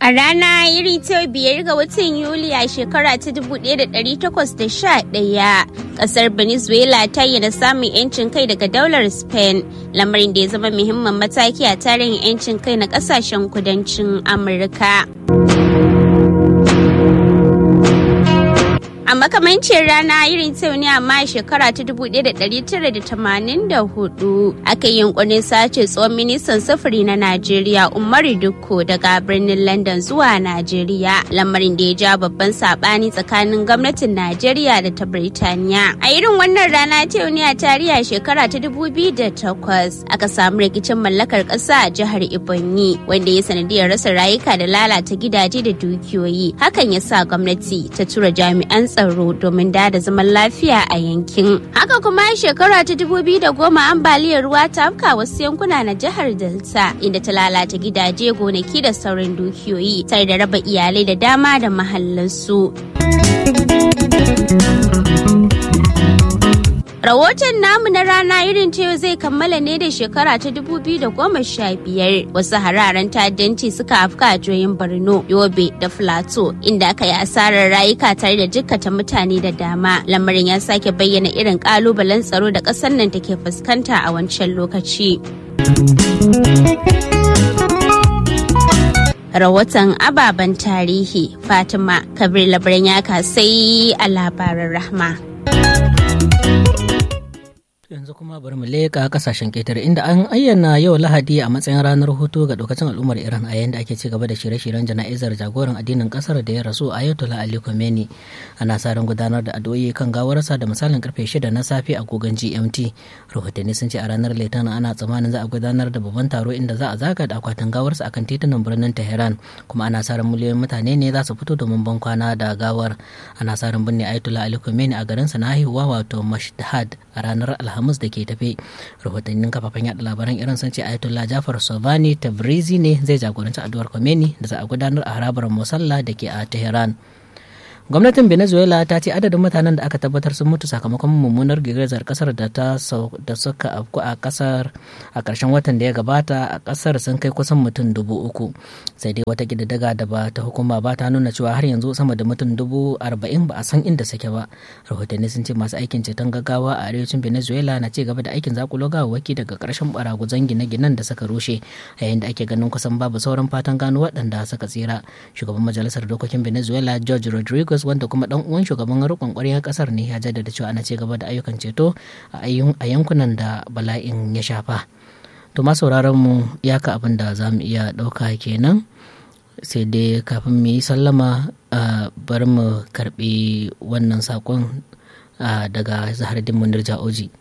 A rana iri ta biyar ga watan Yuli a shekara ta 1811, kasar Venezuela ta yi da samun 'yancin kai daga daular Spain, lamarin da ya zama muhimmin mataki a tarihin 'yancin kai na kasashen kudancin Amurka. a makamancin rana irin ta ne amma shekara ta 1984 aka yi yunkurin sace tsohon ministan sufuri na najeriya umaru dukko daga birnin london zuwa najeriya lamarin da ya ja babban sabani tsakanin gwamnatin najeriya da ta birtaniya a irin wannan rana ta ne a tarihi shekara ta 2008 aka samu rikicin mallakar ƙasa a jihar ibonyi wanda ya sanadiyar rasa rayuka da lalata gidaje da dukiyoyi hakan ya sa gwamnati ta tura jami'an tsaro domin da zaman lafiya a yankin. Haka kuma shekara ta dubu biyu da goma ambaliyar ruwa ta afka wasu yankuna na jihar Delta inda ta lalata gidaje gonaki da sauran dukiyoyi tare da raba iyalai da dama da mahallansu. Rahoton namu na rana irin ta yau zai kammala ne da shekara ta biyar. wasu hararen ta'addanci suka afka a joyin Borno, Yobe da Filato inda aka yi asarar rayuka tare da jikkata mutane da dama. Lamarin ya sake bayyana irin kalubalen tsaro da ƙasar nan take fuskanta a wancan lokaci. Rahoton ababen tarihi Fatima Kabir Labaran ya sai a labaran rahma. yanzu kuma bari mu leƙa kasashen ƙetare inda an ayyana yau lahadi a matsayin ranar hutu ga dokacin al'ummar iran a yayin da ake ci gaba da shirye-shiryen jana'izar jagoran addinin kasar da ya rasu ayatollah ali khomeini ana sa ran gudanar da addu'o'i kan gawarsa da misalin karfe shida na safe a gogon gmt rahotanni sun ce a ranar litinin ana tsammanin za a gudanar da babban taro inda za a zaga da akwatin gawarsa akan titunan birnin tehran kuma ana sa ran miliyoyin mutane ne za su fito domin ban kwana da gawar ana sa ran binne ayatollah ali khomeini a garinsa na haihuwa wato mashdad a ranar alhamis da ke tafe rahotannin kafafen yada labaran iran sun ce ayatollah jafar sovani tabrizi ne zai jagoranci addu'ar khomeini da za a gudanar a harabar musalla da ke a tehran gwamnatin venezuela ta ce adadin mutanen da aka tabbatar sun mutu sakamakon mummunar girgizar kasar da ta da suka afku a kasar a karshen watan da ya gabata a kasar sun kai kusan mutum dubu uku sai dai wata kididdiga da ba ta hukuma ba ta nuna cewa har yanzu sama da mutum dubu arba'in ba a san inda suke ba rahotanni sun ce masu aikin ceton gaggawa a arewacin venezuela na ci gaba da aikin zakulo gawawwaki daga karshen baraguzan gine-ginen da suka rushe yayin da ake ganin kusan babu sauran fatan gano waɗanda suka tsira shugaban majalisar dokokin venezuela george rodriguez Lagos wanda kuma dan uwan shugaban rikon ƙwaryar kasar ne ya jaddada cewa ana ci gaba da ayyukan ceto a yankunan da bala'in ya shafa. To ma sauraron mu ya ka abin da za mu iya ɗauka kenan sai dai kafin mu yi sallama bari mu karɓi wannan saƙon daga Zahardin Munir Ja'oji.